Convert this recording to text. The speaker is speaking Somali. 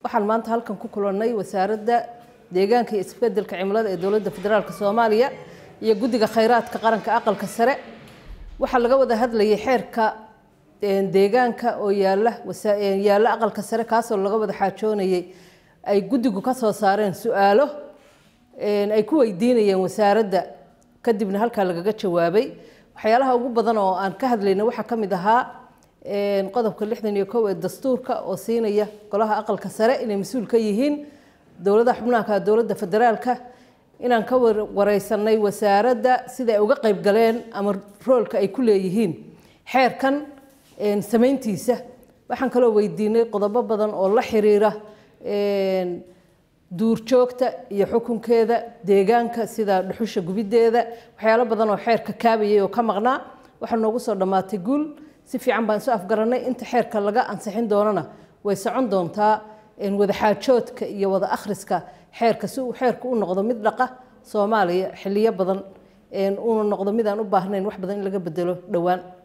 waxaan maanta halkan ku kulannay wasaaradda deegaanka iyo isbedelka cimilada ee dowladda federaalk soomaaliya iyo guddiga khayraadka qaranka aqalka sare waxaa laga wada hadlayay xeerka deegaanka oo yaala yaalla aqalka sare kaasoo laga wada xaajoonayay ay guddigu ka soo saareen su-aalo ay ku weydiinayeen wasaaradda kadibna halkaa lagaga jawaabay waxyaalaha ugu badan oo aan ka hadlayna waxaa ka mid ahaa qodobka lixdan iyo kow ee dastuurka oo siinaya golaha aqalka sare inay mas-uul ka yihiin dowladaha xubnaha dowladda federaalka inaan ka wareysanay wasaaradda sida ay uga qayb galeen ama roolka ay ku leeyihiin xeerkan samayntiisa waxaan kaloo weydiinay qodobo badan oo la xiriira duurjoogta iyo xukunkeeda deegaanka sida dhuxusha gubideeda waxyaalo badan oo xeerka kaabayay oo ka maqnaa waxaa noogu soo dhammaatay guul si fiican baan isu afgaranay inta xeerka laga ansixin doonana way socon doontaa wada xaajoodka iyo wada akhriska xeerka si uu xeerku u noqdo mid dhaqa soomaaliya xiliyo badan uuna noqdo mid aan u baahnayn wax badan in laga bedelo dhowaan